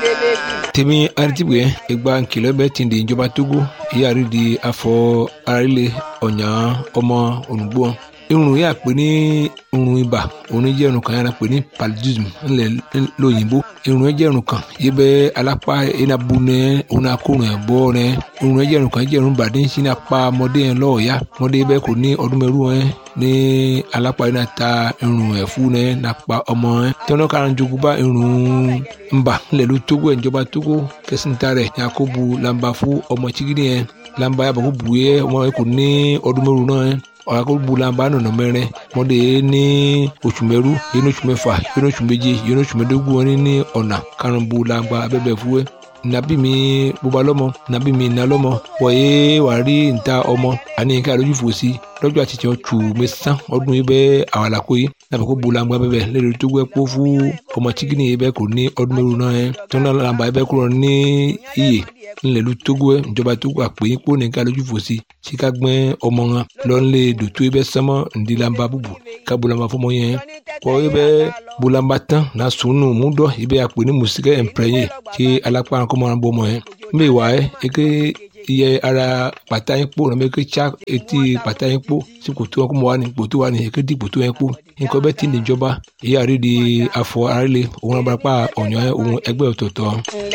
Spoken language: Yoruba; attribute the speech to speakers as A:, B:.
A: tèmi aritibwe egba nkìlọ bẹ ti di ìjọba togo ìyá rí di afọ arílẹ ọ̀nyà ọmọ ònùgbò irun yà pé ní irun ibà òun jẹ́ irun kan yàrá pé ní paludism ńlẹ̀ lóyìnbó irun jẹ́ irun kan yìí bẹ́ alápá iná bu nẹ òun náà kó rìn bọ́ rẹ irun jẹ́ irun kan jẹ́ irun bàdé ń sin apá ọmọdé yẹn lọ́ọ̀yà ọmọdé bẹ́ẹ̀ kò ní ọdún mẹ́rù yẹn ní alápá iná ta irun ẹ̀fú nẹ nàpá ọmọ yẹn tọ́nà kan jogun bá irun ńbà ńlẹ̀ ló tógó ẹ̀ ìjọba tógó kẹsìntà rẹ̀ yakubu lamba fún ọmọ chigidi yẹn lamba yàbọ̀ kó bu yẹ ọmọ yẹn kò ní ọdún mẹ́rù náà yẹn ọ̀rọ̀ bulamba nọ̀nà mẹ́rin mọ́dé ní oṣù mẹ́rú yẹn ní oṣù mẹ́fà yẹn ní oṣù méje yẹn ní oṣù mẹ́dógún wọn ní ọ̀nà karùn-ún bulamba abẹ́bẹ̀ fúwẹ́ nabi mi bóba lọ́mọ nabi mi iná lọ́mọ wọ̀nyé wà rí níta ọmọ àní ká lójú fò sí lọ́jọ́ àti tiẹ̀ tù mí sán ọdún yìí bẹ́ẹ̀ àwọn àlàkó yìí nàbẹ̀ kó bulamba bẹ́ẹ̀ lẹ́nu tó gbẹ́ kó fún ọmọ chikini yìí bẹ́ẹ̀ kò ní ọdún mẹ́rù náà yẹn tọ́nà làǹbà yìí bẹ́ẹ̀ kúrò ní iyè ńlẹ̀lú togo ẹ̀ ìjọba togo àpè yín kó nìkan lójú fò sí tí ká gbẹ́ ọmọ wọn lọ́nlé dòtó ibẹ̀ sánmọ́ ńdílamba búbu ká bolamba fọmọ yẹn kọ́ ibẹ̀ bolamba tán na sunu múdọ̀ ibẹ̀ àpè ní musikẹ́ ẹ̀mpẹ́yẹ tí alápá kọ́mọ́ náà bọ́ ọmọ yẹn mbẹ́ wà ẹ́ eke iye ara pàtà yín kpó nàbẹ eke tsa etí pàtà yín kpó sí kòtò wọn kó mọ wà ní kòtò wà ní eke di kòtò yẹn kpó nǹkan bẹ́ẹ̀ ti ní ìjọba èyí àrídìí afọ àrílé òun abarapá ọ̀nyọ́ òun ẹgbẹ́ ọ̀tọ̀ọ̀tọ̀.